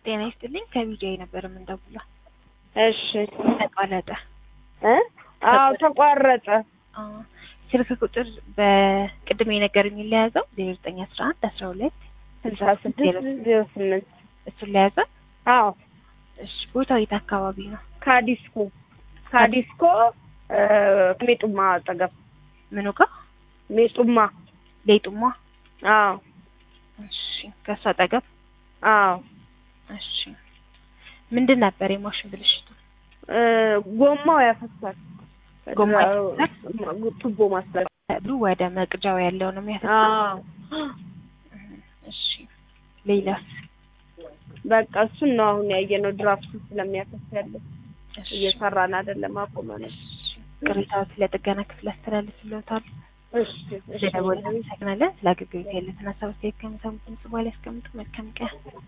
ጤና ይስጥልኝ ከቢጃይ ነበር የምንደውለው። እሺ ተቋረጠ። እ አዎ ተቋረጠ። አዎ። ስልክ ቁጥር በቅድም የነገሩኝ ለያዘው ዜሮ ዘጠኝ አስራ አንድ አስራ ሁለት ስልሳ ስድስት ዜሮ ስምንት እሱን ለያዘ። አዎ እሺ ቦታው የት አካባቢ ነው? ካዲስኮ ካዲስኮ እ ሜጡማ አጠገብ ምኑ ጋር? ሜጡማ ሌጡማ። አዎ እሺ ከእሱ አጠገብ። አዎ እሺ ምንድን ነበር የማሽን ብልሽቱ? እ ጎማው ያፈሳል። ጎማ እ ቱቦ ማስተላለፍ ብሉ ወደ መቅጃው ያለው ነው የሚያፈሳው። አዎ እሺ ሌላስ? በቃ እሱን ነው አሁን ያየነው። ድራፍት ስለሚያፈስ ያለው እሺ እየሰራን አይደለም፣ አቁመናል። እሺ ቅሬታዎች ለጥገና ክፍል አስተላልፍልዎታል። እሺ እሺ ስለደወልን አመሰግናለን። ስለ አገልግሎት ያለትን ሀሳብ አስተያየት ከሚሰሙት ድምጽ በኋላ ያስቀምጡ። መልካም ቀን።